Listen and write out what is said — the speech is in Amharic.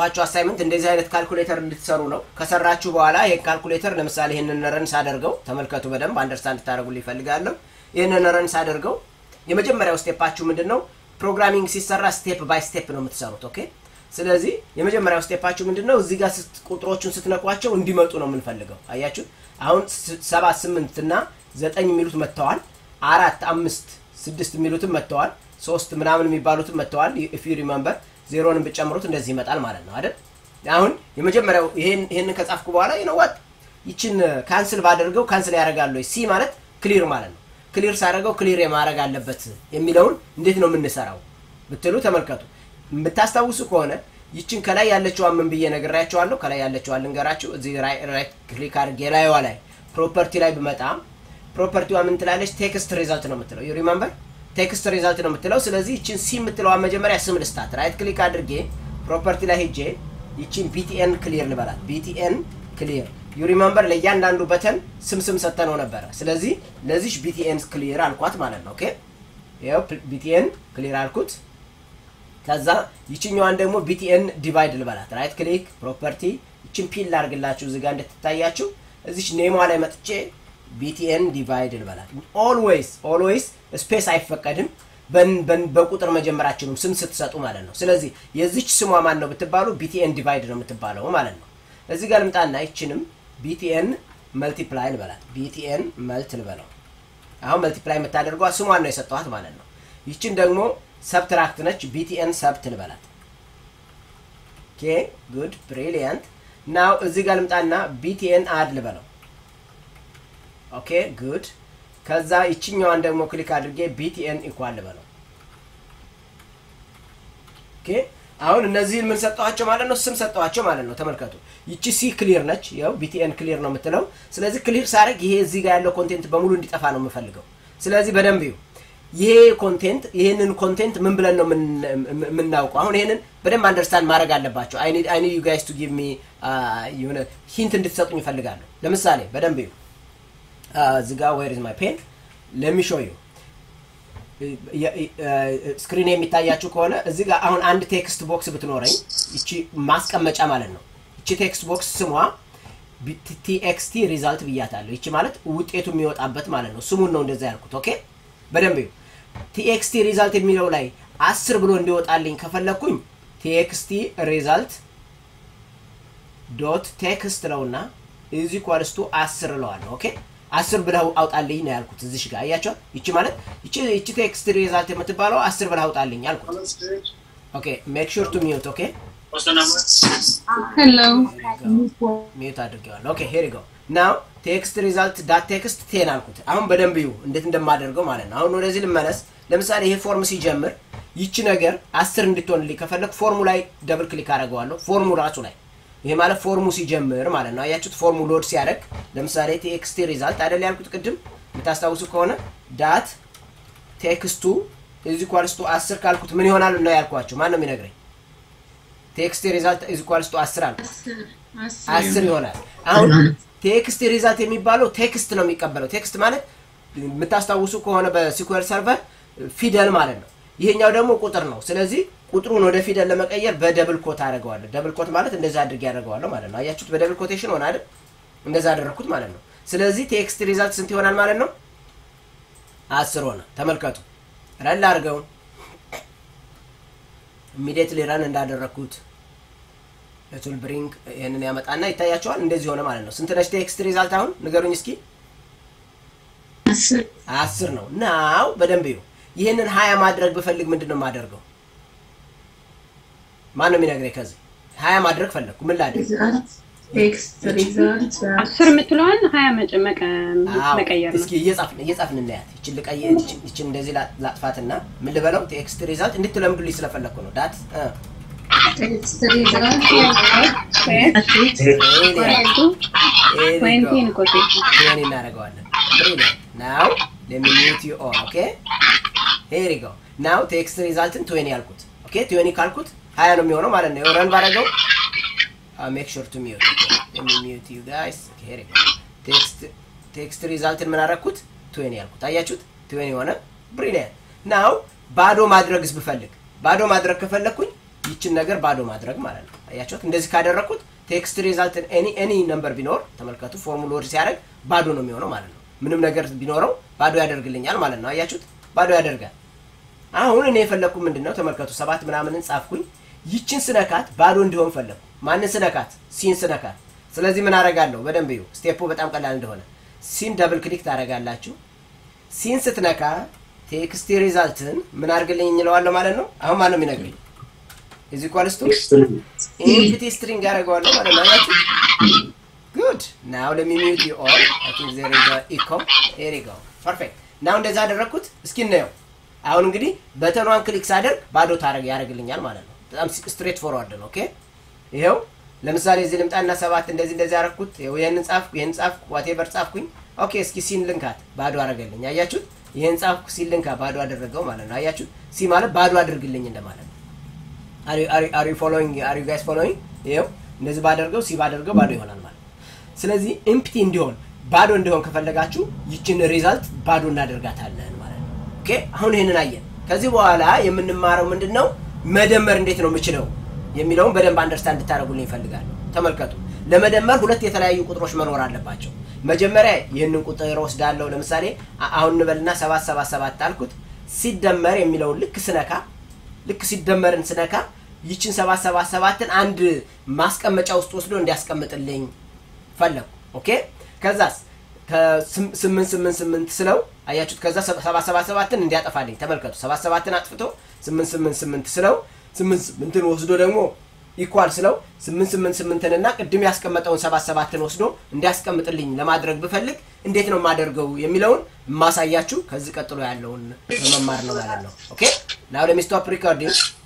ፓቸው አሳይመንት እንደዚህ አይነት ካልኩሌተር እንድትሰሩ ነው። ከሰራችሁ በኋላ ይሄን ካልኩሌተር ለምሳሌ ይህንን ረን ሳደርገው ተመልከቱ፣ በደንብ አንደርስታንድ ታደርጉልኝ ይፈልጋለሁ። ይህንን ረን ሳደርገው የመጀመሪያው ስቴፓችሁ ምንድን ነው? ፕሮግራሚንግ ሲሰራ ስቴፕ ባይ ስቴፕ ነው የምትሰሩት። ኦኬ። ስለዚህ የመጀመሪያው ስቴፓችሁ ምንድን ነው? እዚህ ጋር ቁጥሮቹን ስትነኳቸው እንዲመጡ ነው የምንፈልገው። አያችሁ፣ አሁን ሰባት ስምንት እና ዘጠኝ የሚሉት መጥተዋል። አራት አምስት ስድስት የሚሉትም መጥተዋል። ሶስት ምናምን የሚባሉትም መጥተዋል። ኢፍ ዩ ሪመምበር ዜሮንም ብጨምሩት እንደዚህ ይመጣል ማለት ነው አይደል? አሁን የመጀመሪያው ይሄንን ከጻፍኩ በኋላ ይነዋት ይችን ካንስል ባደርገው ካንስል ያደርጋሉ። ሲ ማለት ክሊር ማለት ነው። ክሊር ሳደርገው ክሊር የማድረግ አለበት የሚለውን እንዴት ነው የምንሰራው ብትሉ ተመልከቱ። የምታስታውሱ ከሆነ ይችን ከላይ ያለችዋን ምን ብዬ ነግሬያቸዋለሁ። ከላይ ያለችዋን ልንገራችሁ። እዚህ ራይት ክሊክ አድርጌ ላይዋ ላይ ፕሮፐርቲ ላይ ብመጣ ፕሮፐርቲዋ ምን ትላለች? ቴክስት ሪዛልት ነው የምትለው። ዩ ሪመምበር ቴክስት ሪዛልት ነው የምትለው። ስለዚህ ይችን ሲ የምትለዋን መጀመሪያ ስም ልስታት። ራይት ክሊክ አድርጌ ፕሮፐርቲ ላይ ሄጄ ይችን ቢቲኤን ክሊር ልበላት። ቢቲኤን ክሊር ዩ ሪመምበር ለእያንዳንዱ በተን ስም ስም ሰተነው ነበረ። ስለዚህ ለዚች ቢቲኤን ክሊር አልኳት ማለት ነው። ኦኬ ይኸው ቢቲኤን ክሊር አልኩት። ከዛ ይችኛዋን ደግሞ ቢቲኤን ዲቫይድ ልበላት። ራይት ክሊክ ፕሮፐርቲ ይችን ፒል ላርግላችሁ እዚጋ እንድትታያችሁ እዚች ኔሟ ላይ መጥቼ ቢቲኤን ዲቫይድ ልበላት። ኦልዌይስ ኦልዌይስ ስፔስ አይፈቀድም በቁጥር መጀመራችንም ስም ስትሰጡ ማለት ነው። ስለዚህ የዚች ስሟ ማን ነው ብትባሉ ቢቲኤን ዲቫይድ ነው የምትባለው ማለት ነው። እዚህ ጋር ልምጣና ይችንም ቢቲኤን መልቲፕላይ ልበላት። ቢቲኤን መልት ልበለው። አሁን መልቲፕላይ የምታደርጓ ስሟን ነው የሰጠኋት ማለት ነው። ይችን ደግሞ ሰብትራክት ነች። ቢቲኤን ሰብት ልበላት። ኦኬ ጉድ ብሪሊያንት። ናው እዚህ ጋር ልምጣና ቢቲኤን አድ ልበለው። ኦኬ ጉድ። ከዛ ይችኛዋን ደግሞ ክሊክ አድርጌ ቢቲኤን ኢኳል ልበለው። ኦኬ አሁን እነዚህን ምን ሰጠኋቸው ማለት ነው? ስም ሰጠኋቸው ማለት ነው። ተመልከቱ። ይቺ ሲ ክሊር ነች። ያው ቢቲኤን ክሊር ነው የምትለው። ስለዚህ ክሊር ሳደርግ ይሄ እዚህ ጋር ያለው ኮንቴንት በሙሉ እንዲጠፋ ነው የምፈልገው። ስለዚህ በደንብ ይሁ ይሄ ኮንቴንት ይህንን ኮንቴንት ምን ብለን ነው የምናውቀው? አሁን ይህንን በደንብ አንደርስታንድ ማድረግ አለባቸው። አይ ኒድ ዩ ጋይስ ቱ ጊቭ ሚ የሆነ ሂንት እንድትሰጡኝ ይፈልጋለሁ። ለምሳሌ በደንብ ይሁ እዚህ ጋር ዌር ኢዝ ማይ ፔን ለሚ ሾው ዩ ስክሪን የሚታያችሁ ከሆነ እዚህ ጋር አሁን አንድ ቴክስት ቦክስ ብትኖረኝ ይቺ ማስቀመጫ ማለት ነው። ይቺ ቴክስት ቦክስ ስሟ ቲኤክስቲ ሪዛልት ብያታለሁ። ይቺ ማለት ውጤቱ የሚወጣበት ማለት ነው። ስሙን ነው እንደዛ ያልኩት። ኦኬ በደንብ ቲኤክስቲ ሪዛልት የሚለው ላይ አስር ብሎ እንዲወጣልኝ ከፈለግኩኝ ቲኤክስቲ ሪዛልት ዶት ቴክስት ለውና ኢዝ ኢኳልስ ቱ አስር እለዋለሁ። ኦኬ አስር ብለህ አውጣልኝ ነው ያልኩት። እዚሽ ጋር አያቸው። ይቺ ማለት ይቺ ይቺ ቴክስት ሪዛልት የምትባለው አስር ብለህ አውጣልኝ አልኩት። ኦኬ ሜክ ሹር ቱ ሚዩት። ኦኬ ሄሎ ሚዩት አድርጌዋለሁ። ኦኬ ሄር ጎ ናው ቴክስት ሪዛልት ዳት ቴክስት ቴን አልኩት። አሁን በደንብ ይሁ እንዴት እንደማደርገው ማለት ነው። አሁን ወደዚህ ልመለስ። ለምሳሌ ይሄ ፎርም ሲጀምር ይቺ ነገር አስር እንድትሆንልኝ ከፈለግ ፎርሙ ላይ ደብል ክሊክ አደርገዋለሁ። ፎርሙ ራሱ ላይ ይሄ ማለት ፎርሙ ሲጀምር ማለት ነው። አያችሁት? ፎርሙ ሎድ ሲያደርግ ለምሳሌ ቴክስት ሪዛልት አይደል ያልኩት ቅድም የምታስታውሱ ከሆነ ዳት ቴክስቱ ኢዝ ኢኳልስ ቱ 10 ካልኩት ምን ይሆናል ነው ያልኳችሁ። ማን ነው የሚነግረኝ? ቴክስት ሪዛልት ኢዝ ኢኳልስ ቱ 10 አልኩት። አስር ይሆናል። አሁን ቴክስት ሪዛልት የሚባለው ቴክስት ነው የሚቀበለው። ቴክስት ማለት የምታስታውሱ ከሆነ በሲኩዌል ሰርቨር ፊደል ማለት ነው። ይሄኛው ደግሞ ቁጥር ነው። ስለዚህ ቁጥሩን ወደ ፊደል ለመቀየር በደብል ኮት አደርገዋለሁ። ደብል ኮት ማለት እንደዛ አድርጌ ያደርገዋለሁ ማለት ነው። አያችሁት? በደብል ኮቴሽን ሆነ አይደል? እንደዛ አደረግኩት ማለት ነው። ስለዚህ ቴክስት ሪዛልት ስንት ይሆናል ማለት ነው? አስር ሆነ። ተመልከቱ። ረን አድርገው ኢሚዲየትሊ ረን እንዳደረግኩት ቱል ብሪንግ ይህንን ያመጣና ይታያቸዋል። እንደዚህ ሆነ ማለት ነው። ስንት ነች ቴክስት ሪዛልት? አሁን ንገሩኝ እስኪ። አስር ነው። ናው በደንብ ይሁ ይህንን ሀያ ማድረግ ብፈልግ ምንድን ነው የማደርገው? ማን ነው የሚነግረኝ? ከዚህ ሀያ ማድረግ ፈለግኩ ምን ላድርግ? አስር የምትለዋን ሀያ መቀየር ነው። እስኪ እየጻፍን እየጻፍን እናያት። ይችን ልቀይር፣ ይችን እንደዚህ ላጥፋትና ምን ልበለው? ቴክስት ሪዛልት እንድትለምዱልኝ ስለፈለግኩ ነው። ዳት እናደርገዋለን። ናው ለሚኒት ዩ ኦን ኦኬ ሄሪ ጎ ናው ቴክስት ሪዛልትን ትዌኒ ያልኩት ኦኬ ትዌኒ ካልኩት ሀያ ነው የሚሆነው ማለት ነው። ረን ባረገው ሜክ ሹር ቱ ሚዩት ሚዩት ዩ ጋይስ ሄሪ ጎ ቴክስት ቴክስት ሪዛልትን ምን አደረግኩት? ትዌኒ ያልኩት አያችሁት? ትዌኒ ሆነ። ብሪሊያንት ናው ባዶ ማድረግስ ብፈልግ ባዶ ማድረግ ከፈለግኩኝ ይችን ነገር ባዶ ማድረግ ማለት ነው። አያችሁት? እንደዚህ ካደረግኩት ቴክስት ሪዛልትን ኤኒ ነምበር ቢኖር ተመልከቱ፣ ፎርሙላ ወርድ ሲያደርግ ባዶ ነው የሚሆነው ማለት ነው። ምንም ነገር ቢኖረው ባዶ ያደርግልኛል ማለት ነው። አያችሁት? ባዶ ያደርጋል። አሁን እኔ የፈለግኩ ምንድን ነው ተመልከቱ፣ ሰባት ምናምንን ጻፍኩኝ። ይችን ስነካት ባዶ እንዲሆን ፈለግኩ። ማንን ስነካት? ሲን ስነካት። ስለዚህ ምን አደርጋለሁ? በደንብ እዩ። ስቴፑ በጣም ቀላል እንደሆነ ሲን ደብል ክሊክ ታደርጋላችሁ። ሲን ስትነካ ቴክስት ሪዛልትን ምን አድርግልኝ እንለዋለሁ ማለት ነው። አሁን ማን ነው የሚነግረኝ? እዚ ኳልስቱ ኢምፕቲ ስትሪንግ ያደርገዋለሁ ማለት ነው። አያችሁ? ጉድ ናው ለሚ ሚዩት ዩ ኦል አይ ቲንክ ዜር ኢዝ ኢኮ ሄር ዩ ጎ ፐርፌክት። ናው እንደዛ አደረግኩት። እስኪ እናየው። አሁን እንግዲህ በተኗን ክሊክ ሳደርግ ባዶ ታረግ ያደርግልኛል ማለት ነው። በጣም ስትሬት ፎርዋርድ ነው። ኦኬ ይኸው ለምሳሌ እዚህ ልምጣና ሰባት እንደዚህ እንደዚህ ያደረግኩት ይህንን ጻፍኩ፣ ይህን ጻፍኩ፣ ዋቴቨር ጻፍኩኝ። ኦኬ እስኪ ሲን ልንካት ባዶ አደረገልኝ። አያችሁት? ይህን ጻፍኩ፣ ሲን ልንካ ባዶ አደረገው ማለት ነው። አያችሁት? ሲ ማለት ባዶ አድርግልኝ እንደማለት ነው። አሪ ፎሎዊንግ አሪ ጋይስ ፎሎዊንግ? ይኸው እንደዚህ ባደርገው ሲ ባደርገው ባዶ ይሆናል ማለት ነው። ስለዚህ ኢምፕቲ እንዲሆን ባዶ እንዲሆን ከፈለጋችሁ ይችን ሪዛልት ባዶ እናደርጋታለን ማለት ነው። ኦኬ አሁን ይህንን አየን። ከዚህ በኋላ የምንማረው ምንድን ነው? መደመር እንዴት ነው የምችለው የሚለውን በደንብ አንደርስታንድ እንድታደርጉልኝ ይፈልጋሉ። ተመልከቱ። ለመደመር ሁለት የተለያዩ ቁጥሮች መኖር አለባቸው። መጀመሪያ ይህንን ቁጥር ወስዳለሁ። ለምሳሌ አሁን እንበልና ሰባት ሰባት ሰባት አልኩት። ሲደመር የሚለውን ልክ ስነካ ልክ ሲደመርን ስነካ ይችን ሰባት ሰባት ሰባትን አንድ ማስቀመጫ ውስጥ ወስዶ እንዲያስቀምጥልኝ ፈለጉ። ኦኬ ከዛስ ከስምንት ስምንት ስምንት ስለው አያችሁት። ከዛ ሰባት ሰባት ሰባትን እንዲያጠፋልኝ ተመልከቱ። ሰባት ሰባትን አጥፍቶ ስምንት ስምንት ስምንት ስለው ስምንት ስምንትን ወስዶ ደግሞ ኢኳል ስለው ስምንት ስምንት ስምንትን እና ቅድም ያስቀመጠውን ሰባት ሰባትን ወስዶ እንዲያስቀምጥልኝ ለማድረግ ብፈልግ እንዴት ነው የማደርገው የሚለውን የማሳያችሁ ከዚህ ቀጥሎ ያለውን በመማር ነው ማለት ነው። ኦኬ ናው ለሚ ስቶፕ ሪኮርዲንግ